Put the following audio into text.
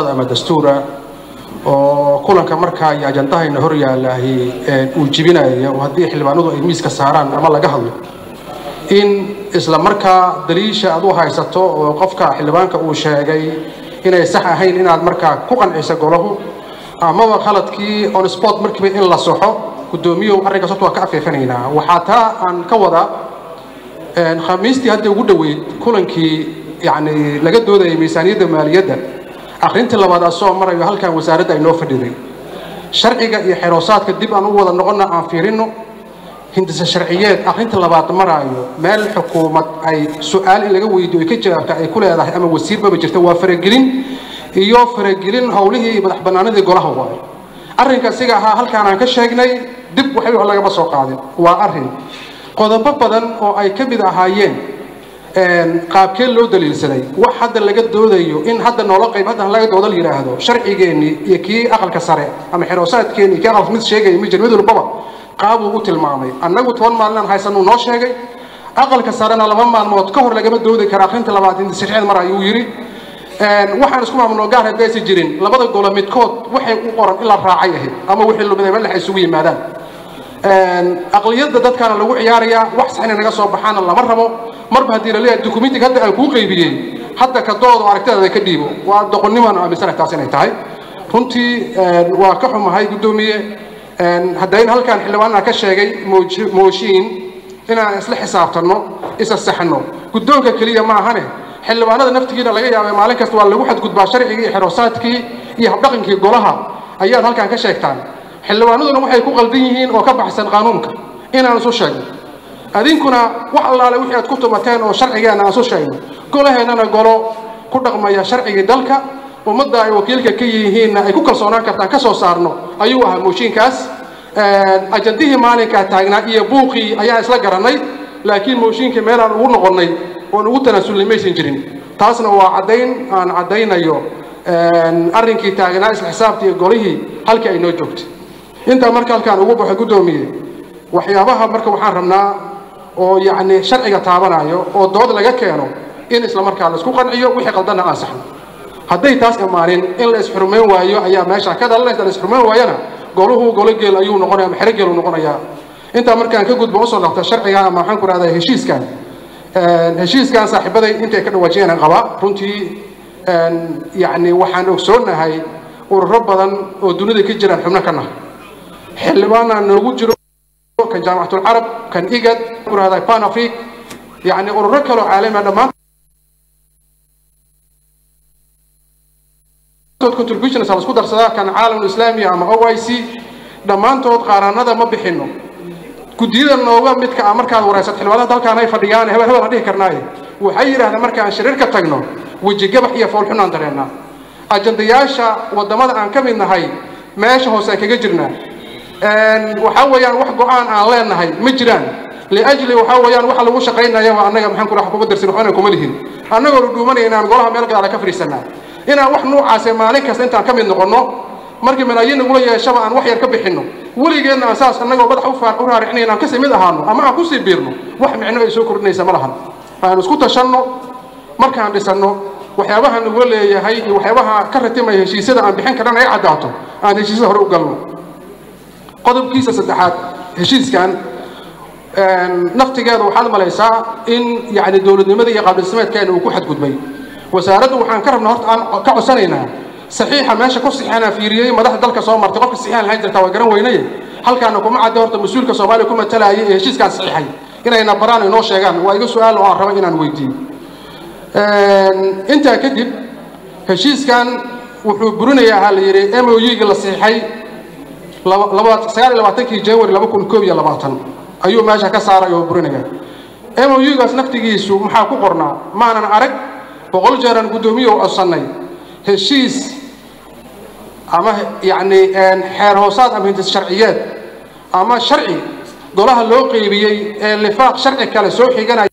ama dastuura oo kulanka markaa iyo ajandahayna hor yaallaahi uu jibinaya oo haddii xildhibaanadu ay miiska saaraan ama laga hadlo in isla markaa daliisha aad u haysato oo qofka xildhibaanka uu sheegay inay sax ahayn inaad markaa ku qanciso golahu amaba khaladkii on sport markiiba in la soxo guddoomiyow arrinkaas horta waa ka afeefanaynaa waxaa taa aan ka wadaa khamiistii hadda ugu dhoweyd kulankii yacni laga doodayay miisaaniyadda maaliyadda akhrintii labaad asoo marayo halkan wasaaradda ay noo fadhiday sharciga iyo xeroosaadka dib aan u wada noqonna aan fiirinno hindise sharciyeed akhrinta labaad maraayo meel xukuumad ay su-aal in laga weydiyo ay ka jawaabta ay ku leedahay ama wasiirbaba jirta waa faragelin iyo faragelin howlihii madax bannaanadii golaha waayo arrinka siga ahaa halkaan aan ka sheegnay dib waxay wax lagama soo qaadin waa arrin qodobo badan oo ay ka mid ahaayeen qaabkee loo daliilsaday wax hadda laga doodayo in hadda noola qayb hadda laga dooda la yidhaahdo sharcigeennii iyo kii aqalka sare ama xeroosaadkeennii kii aqalka mid sheegaya ma jira mid walbaba qaabuu u tilmaamay annagu toban maalinaan haysanuu noo sheegay aqalka sarena laba maalmood ka hor lagama doodi kara akhrinta labaad indisixeed mar ayuu yidhi waxaan isku maamulno gaar haddaysi jirin labada golo midkood waxay u qoran in la raacay ahayd ama wixii lumiday meel ay isugu yimaadaan aqliyadda dadkaana lagu ciyaarayaa wax saxina naga soo baxaana lama rabo marba haddii la leeyahay dukumentiga hadda aan kuu qaybiyey hadda ka doodo aragtidaada ka dhiibo waa doqonnimaan aaminsanahay taas inay tahay runtii waa ka xumahay guddoomiye haddayn halkaan xildhibaanana ka sheegay mooshiin inaan isla xisaabtanno isa saxno guddoonka keliya ma ahane xildhibaanada naftigiina laga yaabay maalin kasta waa lagu xadgudbaa sharcigii iyo xeroosaadkii iyo habdhaqankii golaha ayaad halkaan ka sheegtaan xildhibaanaduna waxay ku qaldan yihiin oo ka baxsan qaanuunka inaan isu sheegno adinkuna wax allaale wixii aad ku tumateen oo sharcigeenna aan isu sheegno golaheennana golo ku dhaqmaya sharcigii dalka ummadda ay wakiilka ka yihiinna ay ku kalsoonaan kartaan ka soo saarno ayuu ahaa mooshiinkaas ajandihii maalinkaa taagnaa iyo buuqii ayaa isla garannay laakiin mooshiinkii meelaan ugu noqonnay oon ugu tanaasulnay maysan jirin taasna waa caddayn aan caddaynayo arrinkii taagnaa isla xisaabta iyo golihii halkii ay noo joogtay intaa marka halkaan ugu baxo guddoomiye waxyaabaha marka waxaan rabnaa oo yacni sharciga taabanayo oo dood laga keeno in isla markaa la isku qanciyo wixii qaldanna aan saxno hadday taas imaanin in la isxurmayn waayo ayaa meesha ka dhalanaysa la isxurmayn waayana goluhu golo geel ayuu noqonaya ama xero geel uu noqonayaa intaa markaan ka gudbo usoo dhaqto sharciga ama waxaan ku rahdaa heshiiskan heshiiskan saaxiibaday intay ka dhawaajiyeen qaba runtii yacni waxaan ogsoonahay ururo badan oo dunida ka jiraan xubno ka nahay xildhibaana noogu jiro kan jaamacatulcarab kan igad ku rahdaa pan afric yacni ururo kaloo caalami ah dhammaan contributions la isku darsadaa kan caalamul islaami ama OIC dhammaantood qaaraanada ma bixino guddiyada nooga midka ah markaad waraysato xildhibaanada halkaan ay fadhiyaan hebel hebel aan dhihi karnaaye waxay yidhaahdeen markaan shiriirka tagno weji gabax iyo foolxunaan dareennaa ajandayaasha waddamada aan ka mid nahay meesha hoose aan kaga jirnaa waxaa weeyaan wax go-aan aan leenahay ma jiraan liajli waxaa weeyaan waxa lagu shaqaynaya waa annaga maxaan ku raxa kuma darsin waxbana kuma lihin annagoo dhuumanaya inaan golaha meel gadaala ka fadhiisanaa inaan wax nuucaase maalin kasta intaan ka mid noqonno markii malaayiin nagula yeeshaba aan wax yar ka bixinno weligeedna aan saas annagoo madax u raaricinayn aan kasii mid ahaano ama aan kusii biirno wax micno ay soo kordhinaysa ma lahan aan isku tashanno markaan dhisanno waxyaabaha nagula leeyahay iyo waxyaabaha ka ratimaya heshiisyada aan bixin karana ay caddaato aan heshiisyada hore u galno qodobkiisa saddexaad heshiiskan naftigeeda waxaad malaysaa in yacni dowladnimada iyo qaabdhismeedkeena uu ku xadgudbay wasaaraddu waxaan ka rabnaa horta aan ka codsanaynaa saxiixa meesha ku saxiixana fiiriyey madaxda dalka soo martay qofka saxiixan lahayn jirtaa waa garan weynaye halkaana kuma cadda horta mas-uulka soomaaliya ku matalayay ee heshiiskaan saxiixay inayna baraan inoo sheegaan waa iga su-aal oo aan rabo inaan weydiiyo intaa kadib heshiiskan wuxuu burinayaa ha la yidhi m o u-ga la saxiixay sagaal iyo labaatankii january laba kun koob iyo labaatan ayuu meesha ka saaray oo burinaya m o u-gaas naftigiisu maxaa ku qornaa maanan arag boqol jeeraan guddoomiye u codsannay heshiis ama yacni xeer hoosaad ama hindis sharciyeed ama sharci golaha loo qeybiyey ee lifaaq sharci kale soo xiganaya